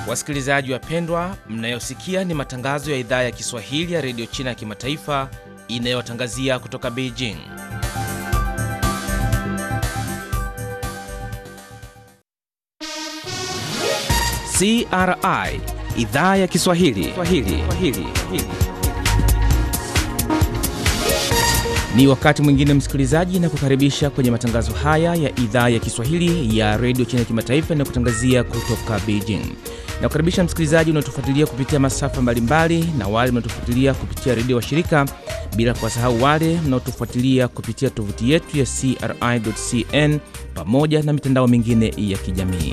Wasikilizaji wapendwa, mnayosikia ni matangazo ya idhaa ya Kiswahili ya redio China ya kimataifa inayotangazia kutoka Beijing. CRI idhaa ya Kiswahili Swahili. Swahili. Ni wakati mwingine msikilizaji, na kukaribisha kwenye matangazo haya ya idhaa ya Kiswahili ya redio China ya kimataifa inayokutangazia kutoka Beijing. Na kukaribisha msikilizaji unaotufuatilia kupitia masafa mbalimbali na wale mnaotufuatilia kupitia redio wa shirika, bila kuwasahau wale mnaotufuatilia kupitia tovuti yetu ya CRI.cn pamoja na mitandao mingine ya kijamii.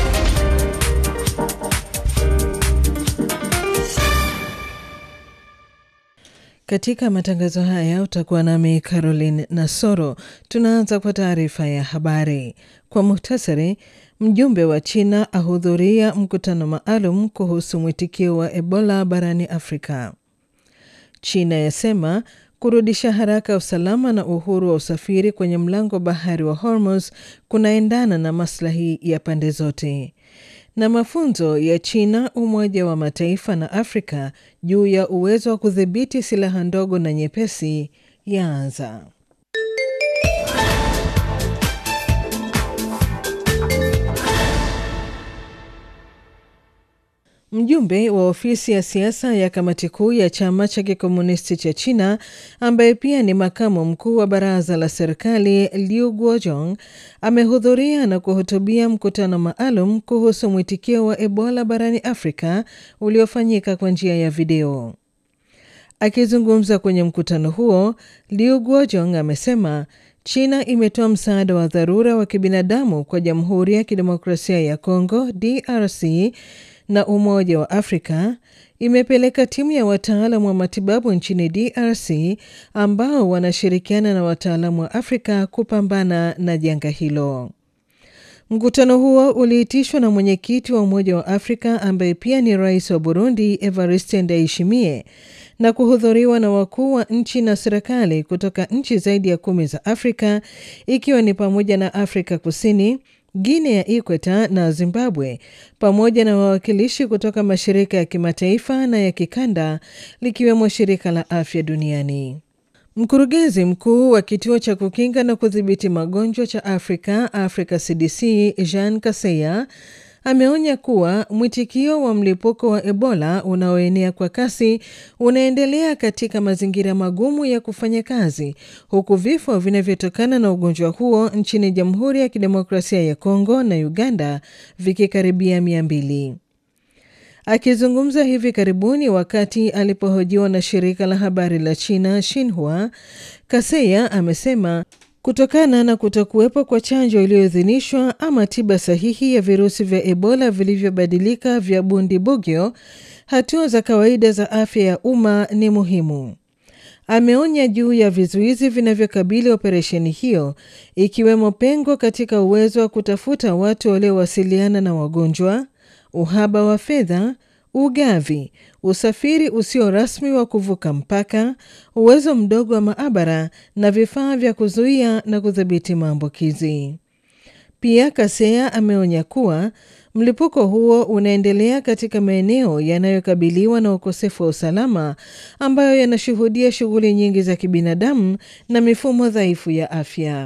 Katika matangazo haya utakuwa nami Caroline Nasoro. Tunaanza kwa taarifa ya habari kwa muhtasari. Mjumbe wa China ahudhuria mkutano maalum kuhusu mwitikio wa Ebola barani Afrika. China yasema kurudisha haraka usalama na uhuru wa usafiri kwenye mlango bahari wa Hormuz kunaendana na maslahi ya pande zote na mafunzo ya China, Umoja wa Mataifa na Afrika juu ya uwezo wa kudhibiti silaha ndogo na nyepesi yaanza. Mjumbe wa ofisi ya siasa ya kamati kuu ya chama cha kikomunisti cha China ambaye pia ni makamu mkuu wa baraza la serikali Liu Guozhong amehudhuria na kuhutubia mkutano maalum kuhusu mwitikio wa Ebola barani Afrika uliofanyika kwa njia ya video. Akizungumza kwenye mkutano huo, Liu Guozhong amesema China imetoa msaada wa dharura wa kibinadamu kwa Jamhuri ya Kidemokrasia ya Kongo DRC na Umoja wa Afrika imepeleka timu ya wataalamu wa matibabu nchini DRC ambao wanashirikiana na wataalamu wa Afrika kupambana na janga hilo. Mkutano huo uliitishwa na mwenyekiti wa Umoja wa Afrika ambaye pia ni rais wa Burundi Evariste Ndayishimiye na kuhudhuriwa na wakuu wa nchi na serikali kutoka nchi zaidi ya kumi za Afrika ikiwa ni pamoja na Afrika Kusini, Guinea ya Ikweta na Zimbabwe pamoja na wawakilishi kutoka mashirika ya kimataifa na ya kikanda likiwemo shirika la afya duniani. Mkurugenzi mkuu wa kituo cha kukinga na kudhibiti magonjwa cha Afrika, Africa CDC, Jean Kaseya ameonya kuwa mwitikio wa mlipuko wa Ebola unaoenea kwa kasi unaendelea katika mazingira magumu ya kufanya kazi, huku vifo vinavyotokana na ugonjwa huo nchini Jamhuri ya Kidemokrasia ya Kongo na Uganda vikikaribia mia mbili. Akizungumza hivi karibuni wakati alipohojiwa na shirika la habari la China Xinhua, Kaseya amesema kutokana na kutokuwepo kwa chanjo iliyoidhinishwa ama tiba sahihi ya virusi vya Ebola vilivyobadilika vya Bundibugyo, hatua za kawaida za afya ya umma ni muhimu. Ameonya juu ya vizuizi vinavyokabili operesheni hiyo, ikiwemo pengo katika uwezo wa kutafuta watu waliowasiliana na wagonjwa, uhaba wa fedha, ugavi, usafiri usio rasmi wa kuvuka mpaka, uwezo mdogo wa maabara na vifaa vya kuzuia na kudhibiti maambukizi. Pia Kaseya ameonya kuwa mlipuko huo unaendelea katika maeneo yanayokabiliwa na ukosefu wa usalama ambayo yanashuhudia shughuli nyingi za kibinadamu na mifumo dhaifu ya afya.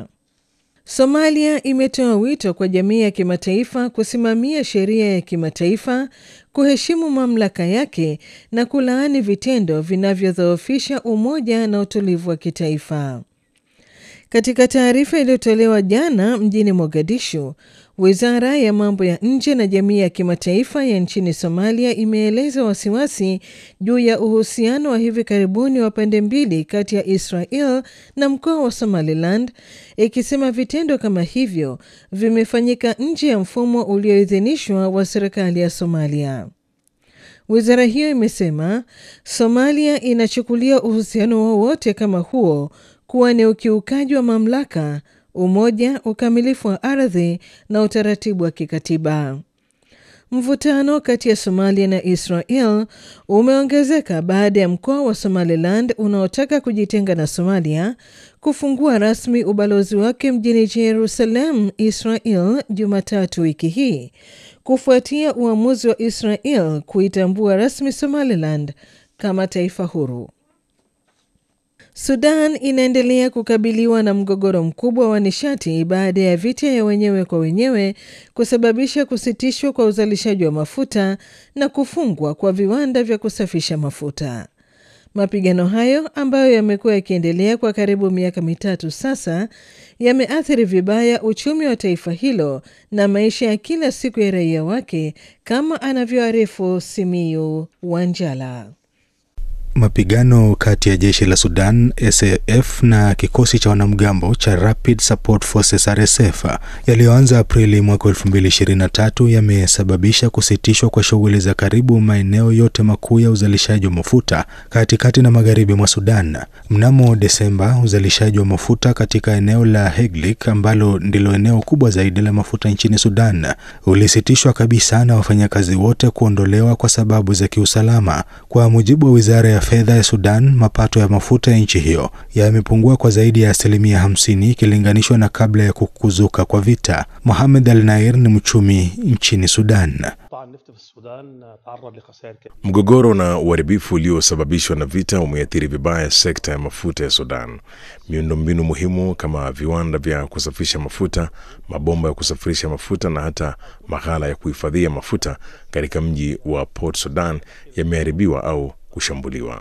Somalia imetoa wito kwa jamii ya kimataifa kusimamia sheria ya kimataifa, kuheshimu mamlaka yake na kulaani vitendo vinavyodhoofisha umoja na utulivu wa kitaifa. Katika taarifa iliyotolewa jana mjini Mogadishu, wizara ya mambo ya nje na jamii ya kimataifa ya nchini Somalia imeeleza wasiwasi juu ya uhusiano wa hivi karibuni wa pande mbili kati ya Israel na mkoa wa Somaliland, ikisema vitendo kama hivyo vimefanyika nje ya mfumo ulioidhinishwa wa serikali ya Somalia. Wizara hiyo imesema Somalia inachukulia uhusiano wowote kama huo kuwa ni ukiukaji wa mamlaka, umoja, ukamilifu wa ardhi na utaratibu wa kikatiba. Mvutano kati ya Somalia na Israel umeongezeka baada ya mkoa wa Somaliland unaotaka kujitenga na Somalia kufungua rasmi ubalozi wake mjini Jerusalem, Israel, Jumatatu wiki hii kufuatia uamuzi wa Israel kuitambua rasmi Somaliland kama taifa huru. Sudan inaendelea kukabiliwa na mgogoro mkubwa wa nishati baada ya vita ya wenyewe kwa wenyewe kusababisha kusitishwa kwa uzalishaji wa mafuta na kufungwa kwa viwanda vya kusafisha mafuta. Mapigano hayo ambayo yamekuwa yakiendelea kwa karibu miaka mitatu sasa yameathiri vibaya uchumi wa taifa hilo na maisha ya kila siku ya raia wake, kama anavyoarifu Simiyu Wanjala. Mapigano kati ya jeshi la Sudan SAF na kikosi cha wanamgambo cha Rapid Support Forces RSF yaliyoanza Aprili mwaka 2023 yamesababisha kusitishwa kwa shughuli za karibu maeneo yote makuu ya uzalishaji wa mafuta katikati na magharibi mwa Sudan. Mnamo Desemba, uzalishaji wa mafuta katika eneo la Heglik ambalo ndilo eneo kubwa zaidi la mafuta nchini Sudan ulisitishwa kabisa na wafanyakazi wote kuondolewa kwa sababu za kiusalama. Kwa mujibu wa wizara ya fedha ya Sudan, mapato ya mafuta ya nchi hiyo yamepungua kwa zaidi ya asilimia hamsini ikilinganishwa na kabla ya kukuzuka kwa vita. Mohamed Al Nair ni mchumi nchini Sudan. Mgogoro na uharibifu uliosababishwa na vita umeathiri vibaya sekta ya mafuta ya Sudan. Miundombinu muhimu kama viwanda vya kusafisha mafuta, mabomba ya kusafirisha mafuta na hata maghala ya kuhifadhia mafuta katika mji wa Port Sudan yameharibiwa au kushambuliwa.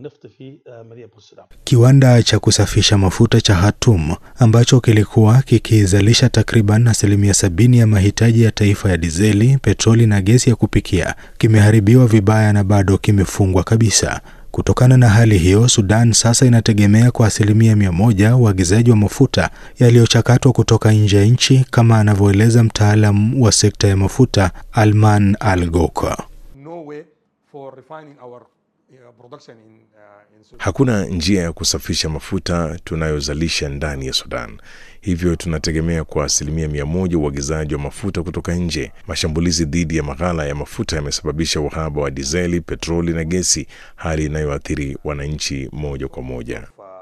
Kiwanda cha kusafisha mafuta cha Hatum ambacho kilikuwa kikizalisha takriban asilimia sabini ya mahitaji ya taifa ya dizeli, petroli na gesi ya kupikia kimeharibiwa vibaya na bado kimefungwa kabisa. Kutokana na hali hiyo, Sudan sasa inategemea kwa asilimia mia moja uagizaji wa mafuta yaliyochakatwa kutoka nje ya nchi, kama anavyoeleza mtaalam wa sekta ya mafuta Alman Al Goka. Hakuna njia ya kusafisha mafuta tunayozalisha ndani ya Sudan, hivyo tunategemea kwa asilimia mia moja uagizaji wa mafuta kutoka nje. Mashambulizi dhidi ya maghala ya mafuta yamesababisha uhaba wa dizeli, petroli na gesi, hali inayoathiri wananchi moja kwa moja.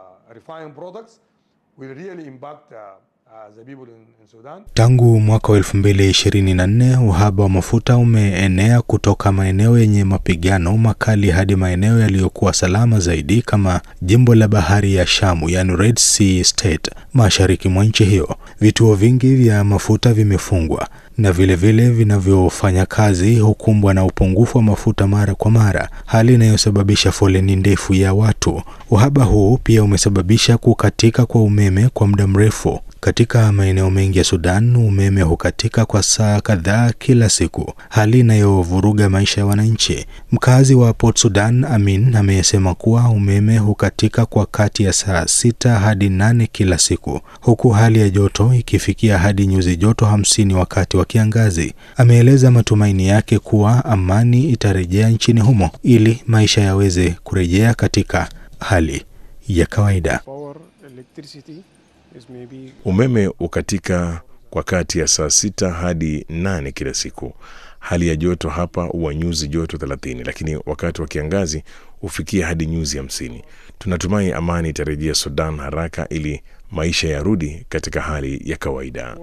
Tangu mwaka wa 2024 uhaba wa mafuta umeenea kutoka maeneo yenye mapigano makali hadi maeneo yaliyokuwa salama zaidi kama jimbo la bahari ya Shamu, yani Red Sea State, mashariki mwa nchi hiyo. Vituo vingi vya mafuta vimefungwa na vilevile vinavyofanya kazi hukumbwa na upungufu wa mafuta mara kwa mara, hali inayosababisha foleni ndefu ya watu. Uhaba huu pia umesababisha kukatika kwa umeme kwa muda mrefu. Katika maeneo mengi ya Sudan umeme hukatika kwa saa kadhaa kila siku, hali inayovuruga maisha ya wananchi. Mkazi wa Port Sudan Amin amesema kuwa umeme hukatika kwa kati ya saa sita hadi nane kila siku, huku hali ya joto ikifikia hadi nyuzi joto hamsini wakati wa kiangazi. Ameeleza matumaini yake kuwa amani itarejea nchini humo ili maisha yaweze kurejea katika hali ya kawaida. Umeme ukatika kwa kati ya saa sita hadi nane kila siku. Hali ya joto hapa huwa nyuzi joto thelathini, lakini wakati wa kiangazi hufikia hadi nyuzi hamsini. Tunatumai amani itarejea Sudan haraka ili maisha yarudi katika hali ya kawaida.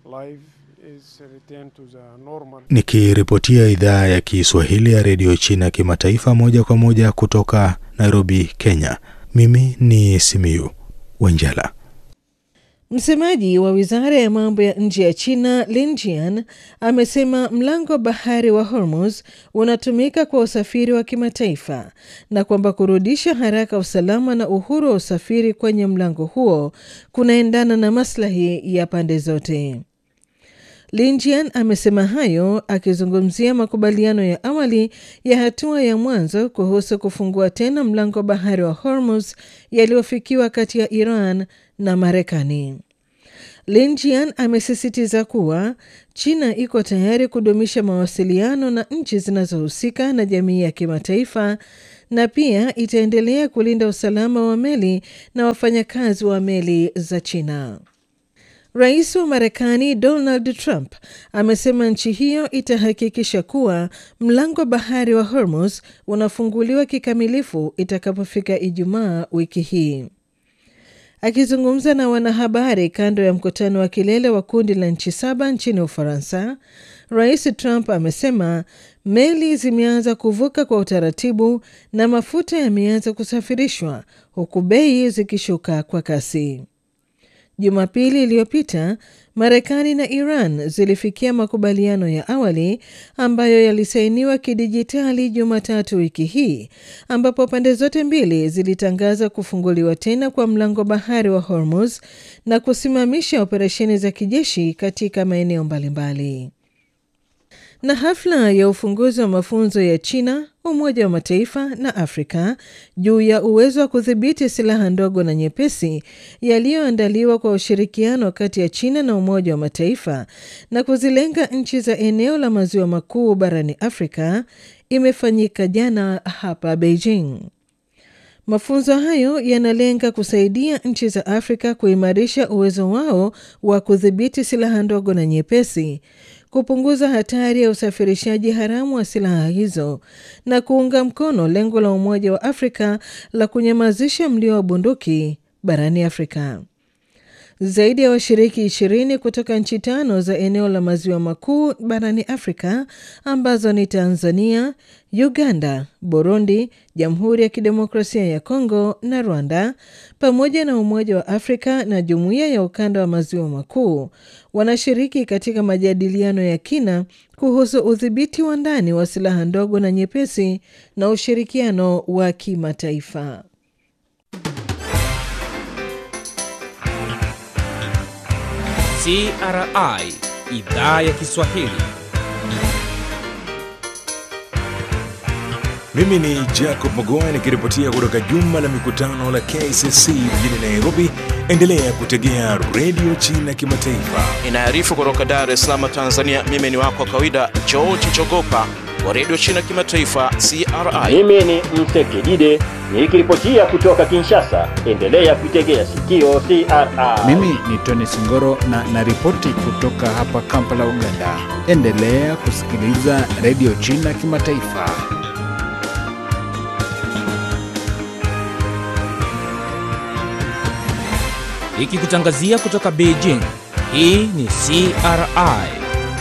Nikiripotia idhaa ya Kiswahili ya redio China kimataifa moja kwa moja kutoka Nairobi, Kenya, mimi ni Simiyu Wenjala. Msemaji wa wizara ya mambo ya nje ya China Lin Jian amesema mlango wa bahari wa Hormuz unatumika kwa usafiri wa kimataifa na kwamba kurudisha haraka usalama na uhuru wa usafiri kwenye mlango huo kunaendana na maslahi ya pande zote. Lin Jian amesema hayo akizungumzia makubaliano ya awali ya hatua ya mwanzo kuhusu kufungua tena mlango wa bahari wa Hormuz yaliyofikiwa kati ya Iran na Marekani. Lin Jian amesisitiza kuwa China iko tayari kudumisha mawasiliano na nchi zinazohusika na jamii ya kimataifa na pia itaendelea kulinda usalama wa meli na wafanyakazi wa meli za China. Rais wa Marekani Donald Trump amesema nchi hiyo itahakikisha kuwa mlango wa bahari wa Hormuz unafunguliwa kikamilifu itakapofika Ijumaa wiki hii. Akizungumza na wanahabari kando ya mkutano wa kilele wa kundi la nchi saba nchini Ufaransa, Rais Trump amesema meli zimeanza kuvuka kwa utaratibu na mafuta yameanza kusafirishwa huku bei zikishuka kwa kasi. Jumapili iliyopita Marekani na Iran zilifikia makubaliano ya awali ambayo yalisainiwa kidijitali Jumatatu wiki hii, ambapo pande zote mbili zilitangaza kufunguliwa tena kwa mlango bahari wa Hormuz na kusimamisha operesheni za kijeshi katika maeneo mbalimbali. Na hafla ya ufunguzi wa mafunzo ya China, Umoja wa Mataifa na Afrika juu ya uwezo wa kudhibiti silaha ndogo na nyepesi yaliyoandaliwa kwa ushirikiano kati ya China na Umoja wa Mataifa na kuzilenga nchi za eneo la maziwa makuu barani Afrika imefanyika jana hapa Beijing. Mafunzo hayo yanalenga kusaidia nchi za Afrika kuimarisha uwezo wao wa kudhibiti silaha ndogo na nyepesi, kupunguza hatari ya usafirishaji haramu wa silaha hizo na kuunga mkono lengo la Umoja wa Afrika la kunyamazisha mlio wa bunduki barani Afrika. Zaidi ya washiriki ishirini kutoka nchi tano za eneo la maziwa makuu barani Afrika ambazo ni Tanzania, Uganda, Burundi, Jamhuri ya Kidemokrasia ya Kongo na Rwanda, pamoja na Umoja wa Afrika na Jumuiya ya Ukanda wa Maziwa Makuu wanashiriki katika majadiliano ya kina kuhusu udhibiti wa ndani wa silaha ndogo na nyepesi na ushirikiano wa kimataifa. CRI idhaa ya Kiswahili. Mimi ni Jacob Mogoa nikiripotia kutoka jumba la mikutano la KCC mjini Nairobi. Endelea kutegea redio China Kimataifa. Inaarifu kutoka Dar es Salaam, Tanzania. Mimi ni wako wa kawaida George Jogopa wa redio China Kimataifa, CRI. Mimi ni Msekidide nikiripotia kutoka Kinshasa. Endelea kuitegea sikio CRI. Mimi ni Tony Singoro na naripoti kutoka hapa Kampala, Uganda. Endelea kusikiliza redio China Kimataifa. Ikikutangazia kutoka Beijing. Hii ni CRI.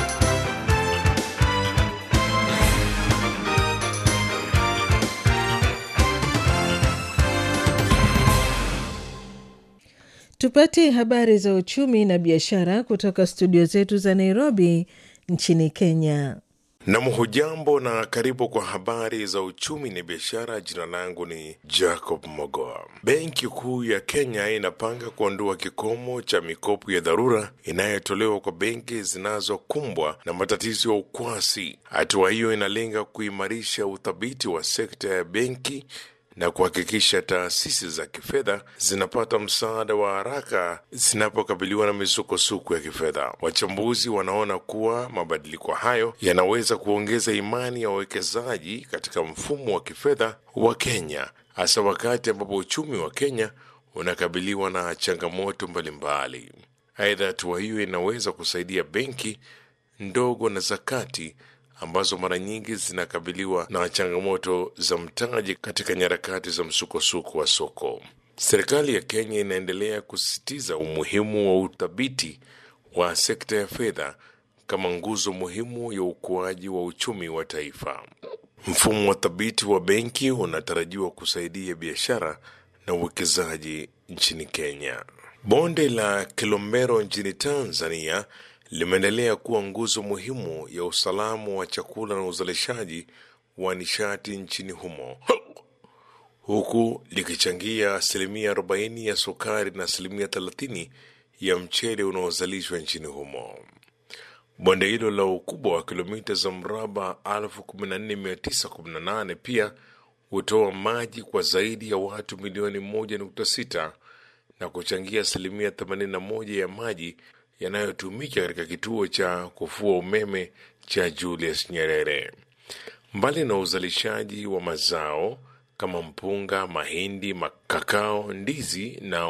Tupate habari za uchumi na biashara kutoka studio zetu za Nairobi nchini Kenya. Nam, hujambo na karibu kwa habari za uchumi na biashara. Jina langu ni Jacob Mogoa. Benki Kuu ya Kenya inapanga kuondoa kikomo cha mikopo ya dharura inayotolewa kwa benki zinazokumbwa na matatizo ya ukwasi. Hatua hiyo inalenga kuimarisha uthabiti wa sekta ya benki na kuhakikisha taasisi za kifedha zinapata msaada wa haraka zinapokabiliwa na misukosuko ya kifedha. Wachambuzi wanaona kuwa mabadiliko hayo yanaweza kuongeza imani ya wawekezaji katika mfumo wa kifedha wa Kenya, hasa wakati ambapo uchumi wa Kenya unakabiliwa na changamoto mbalimbali. Aidha, hatua hiyo inaweza kusaidia benki ndogo na za kati ambazo mara nyingi zinakabiliwa na changamoto za mtaji katika nyarakati za msukosuko wa soko. Serikali ya Kenya inaendelea kusisitiza umuhimu wa uthabiti wa sekta ya fedha kama nguzo muhimu ya ukuaji wa uchumi wa taifa. Mfumo wa thabiti wa benki unatarajiwa kusaidia biashara na uwekezaji nchini Kenya. Bonde la Kilombero nchini Tanzania limeendelea kuwa nguzo muhimu ya usalama wa chakula na uzalishaji wa nishati nchini humo huku likichangia asilimia 40 ya sukari na asilimia 30 ya mchele unaozalishwa nchini humo. Bonde hilo la ukubwa wa kilomita za mraba 14918 pia hutoa maji kwa zaidi ya watu milioni 1.6 na kuchangia asilimia 81 ya maji yanayotumika katika kituo cha kufua umeme cha Julius Nyerere. Mbali na uzalishaji wa mazao kama mpunga, mahindi, makakao, ndizi na